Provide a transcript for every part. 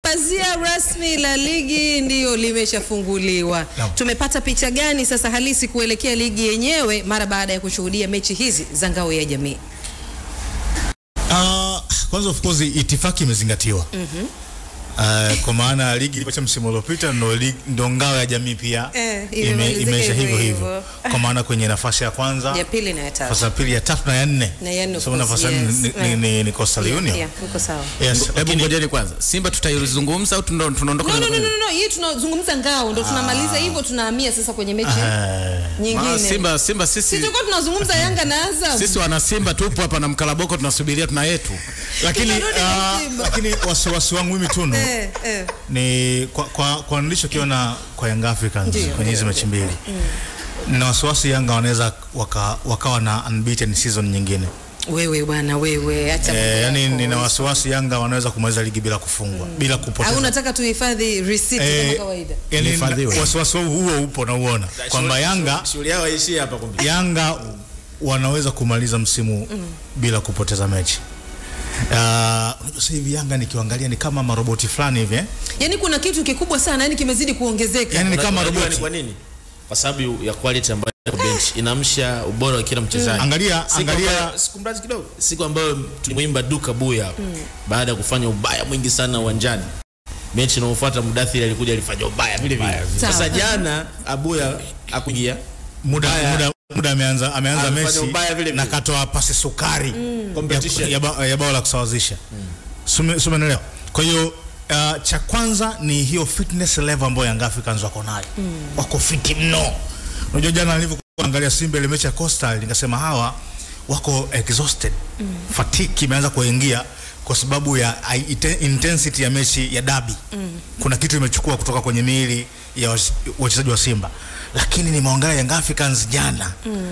Pazia rasmi la ligi ndiyo limeshafunguliwa. Naam. Tumepata picha gani sasa halisi kuelekea ligi yenyewe mara baada ya kushuhudia mechi hizi za ngao ya jamii? Uh, kwanza of course itifaki imezingatiwa. Uh, kwa maana ligi ilipocha msimu uliopita ndo, lig- ndo ngao ya jamii pia Eh, ime, imemalizika imeisha hivyo hivyo hivyo. hivyo, kwa maana kwenye nafasi ya kwanza Ya pili na ya tatu. nafasi ya pili ya tatu na ya nne Na ya nne, of so course, nafasi ya nne yes. ni, ni, ni, ni Coastal Yeah, Union yeah, uko sawa. yes, Hebu lakini ngojeni kwanza, Simba tutaizungumza au tundo- tunaondoka? No, no, na- no, no, no, no. Hii tunazungumza ngao ndo tunamaliza hivyo tunahamia sasa kwenye mechi eh, Maana nyingine. Simba, Simba Si sisi tulikuwa tunazungumza Yanga na Azam. sisi wana Simba tupo hapa na mkalaboko tunasubiria tuna yetu. lakini Tunarudi kwa uh, Simba. lakini wasiwasi wangu mimi Tunu Eh, eh. ni kwa, kwa, kwa nilichokiona kwa Young Africans Ndiyo, kwenye hizi mechi mbili na wasiwasi Yanga wanaweza waka, wakawa na unbeaten season nyingine Wewe bwana wewe acha. mambo eh, yani yako. nina wasiwasi Yanga wanaweza kumaliza ligi bila kufungwa bila Au kupoteza unataka tuhifadhi receipt kama Eh, kawaida? yani Hifadhiwe. wasiwasi huo upo na uona kwamba Yanga shughuli yao haishii hapa kumbe. Yanga wanaweza kumaliza msimu bila kupoteza mechi. Uh, unajua sasa hivi Yanga nikiangalia ni kama maroboti fulani hivi eh? Yaani kuna kitu kikubwa sana yani kimezidi kuongezeka. Yani ni Unajua- kama unajua roboti. ni kwa nini? Kwa sababu ya quality ambayo iko bench inamsha ubora wa kila mchezaji. Angalia Siku angalia ambayo- siku mrazi kidogo. Siku ambayo tulimwimba Duka Buya hapa baada ya kufanya ubaya mwingi sana uwanjani. Mechi inayofuata Mudathiri alikuja alifanya ubaya vile vile. Sawa. Sasa jana Abuya akuingia muda Ubaya. muda muda ameanza ameanza Amefanya Messi ubaya vile na vile. katoa pasi sukari competition. ya, ya, ba- ya bao la kusawazisha mm. Sumenelewa. Kwa hiyo uh, cha kwanza ni hiyo fitness level ambayo Young Africans wako nayo mm. wako fiti mno. Unajua jana nilivyoangalia Simba ile mechi ya Coastal nikasema hawa wako exhausted mm. fatigue imeanza kuingia kwa sababu ya ai- ite- intensity ya mechi ya dabi mm. kuna kitu imechukua kutoka kwenye miili ya wach- wachezaji wa Simba, lakini nimeangalia Young Africans jana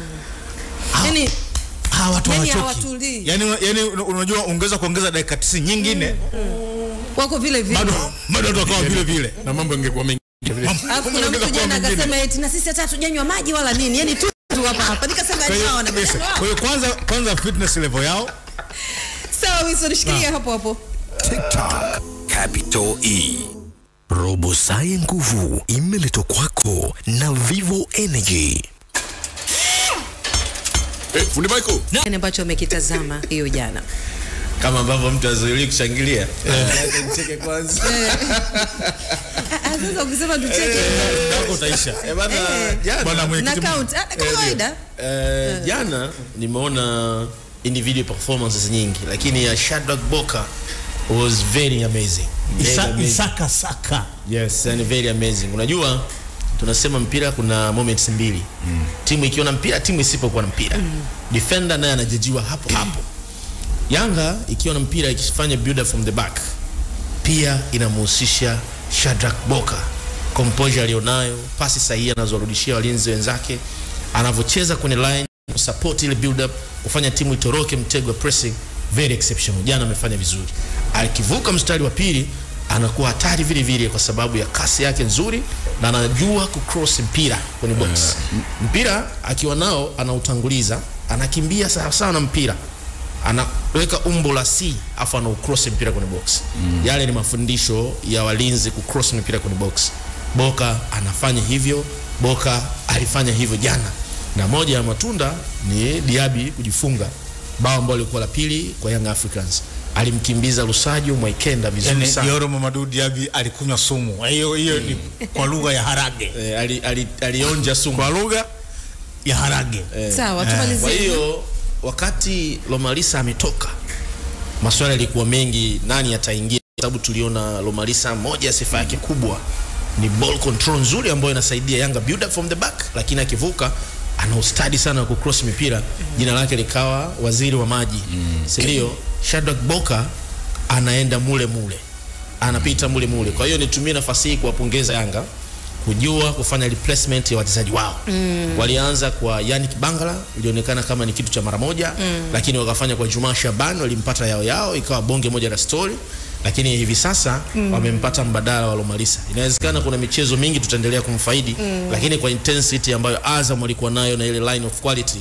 Hawa- Yaani hawa watu Yani hawachoki. hawatulii. Yani, yani unajua ongeza kuongeza dakika 90 nyingine wako vile vile. bado bado watu wakawa vile vile. Na mambo yangekuwa mengi. Alafu kuna mtu jana akasema eti na sisi hata hatujanywa maji wala nini. Yaani tu tu hapa hapa. Nikasema Kwa hiyo sawa na kabisa. Kwa hiyo kwanza kwanza fitness level yao Sawa Wilson shikilia hapo hapo. TikTok Capital E. Robo Sai nguvu imeletwa kwako na Vivo Energy. Fundi Michael. Nini ambacho amekitazama hiyo jana. kama ambavyo mtu azoeli kushangilia. Acha nicheke kwanza. Ah, ah, Sasa ukisema tucheke wako utaisha. Eh, bana jana Bwana na mwenyekiti count ah, kama kawaida. Eh, jana nimeona individual performances nyingi lakini ya Shadrack Boka was very amazing. Very Isa, amazing. Isaka Saka Yes, yani very amazing. Unajua tunasema mpira kuna moments mbili. Timu ikiwa na mpira, timu isipokuwa na mpira. Defender naye anajajiwa hapo hapo. Yanga ikiwa na mpira ikifanya build up from the back pia inamhusisha Shadrack Boka, composure alionayo, pasi sahihi anazorudishia walinzi wenzake, anavyocheza kwenye line kusupport ile build up, kufanya timu itoroke mtego wa pressing, very exceptional. Jana amefanya vizuri, akivuka mstari wa pili anakuwa hatari vile vile kwa sababu ya kasi yake nzuri na anajua kucross mpira kwenye box. Mpira akiwa nao anautanguliza, anakimbia sawa sawa na mpira anaweka umbo la C afu ana ucross mpira kwenye box. Yale ni mafundisho ya walinzi kucross mpira kwenye box. Boka anafanya hivyo, Boka alifanya hivyo jana, na moja ya matunda ni Diaby kujifunga bao ambalo lilikuwa la pili kwa Young Africans. Alimkimbiza Lusajo Mwaikenda vizuri yani sana. Yoro Mamadou Diaby alikunywa sumu. Hiyo hiyo ni kwa lugha ya harage. Eh, ali, ali, alionja sumu. Kwa lugha ya harage. Sawa, Kwa tumalizie. hiyo wakati Lomalisa ametoka, maswali yalikuwa mengi, nani ataingia? Kwa sababu tuliona Lomalisa, moja ya sifa yake kubwa ni ball control nzuri ambayo inasaidia Yanga build up from the back, lakini akivuka ana ustadi sana wa kucross mipira. Jina lake likawa waziri wa maji, si ndio? Shadrack Boka anaenda mule mule, anapita mule mule. Kwa hiyo nitumie nafasi hii kuwapongeza Yanga kujua kufanya replacement ya wachezaji wao mm. walianza kwa Yannick Bangala ilionekana kama ni kitu cha mara moja mm. lakini wakafanya kwa Juma Shaban walimpata yao yao ikawa bonge moja la story lakini hivi sasa mm. wamempata mbadala wa Lomalisa inawezekana kuna michezo mingi tutaendelea kumfaidi mm. lakini kwa intensity ambayo Azam walikuwa nayo na ile line of quality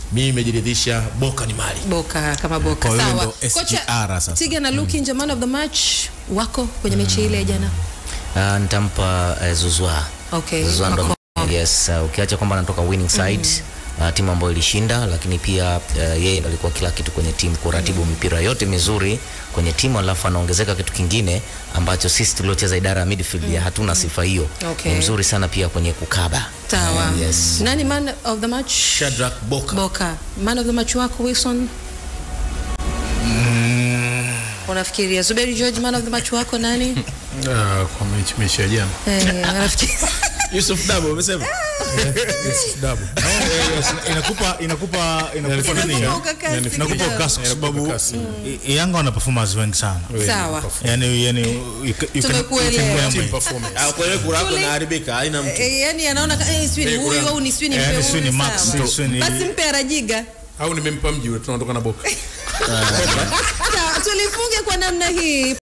mimi nimejiridhisha Boka ni mali. Boka kama Boka. Kwa hiyo Sawa. ndo Kocha SGR sasa. Tiga na Luki nje man of the match wako kwenye mechi ile ya jana. Uh, nitampa uh, Zuzwa. Okay. Zuzwa ndo Mako- yes, uh, ukiacha kwamba anatoka winning side uh, timu ambayo ilishinda, lakini pia uh, yeye ndo alikuwa kila kitu kwenye timu, kuratibu mipira yote mizuri kwenye timu, alafu anaongezeka kitu kingine ambacho sisi tuliocheza idara ya midfield ya hatuna sifa hiyo. Okay. Ni mzuri sana pia kwenye kukaba. Sawa. Yes. Nani man of the match? Shadrack Boka. Boka. Man of the match wako Wilson? Unafikiria Zuberi George man of the match wako nani? Ah, kwa mechi mechi ya jana. Eh, unafikiri Yusuf Dabo umesema? Dabu. Yes, inakupa inakupa inakupa nini? Inakupa ukakasi Inakupa kidogo. ukasi kwa sababu ukakasi. i- Yanga wana performers wengi sana. Sawa. Yani yani you ca- you can- you can Tumekuelewa. blame Team me. performance. Ah, kwa hiyo kura yako Tuli- inaharibika, haina mtu. Eh, yani anaona ka- eh, sijui ni huyu au ni sijui ni Eh, mpe ni sijui ni huyu, Max, sawa. sijui ni- Basi mpe Arajiga. Au nimempa mji ule tunaondoka na Boka. Sawa, tulifunge kwa namna hii.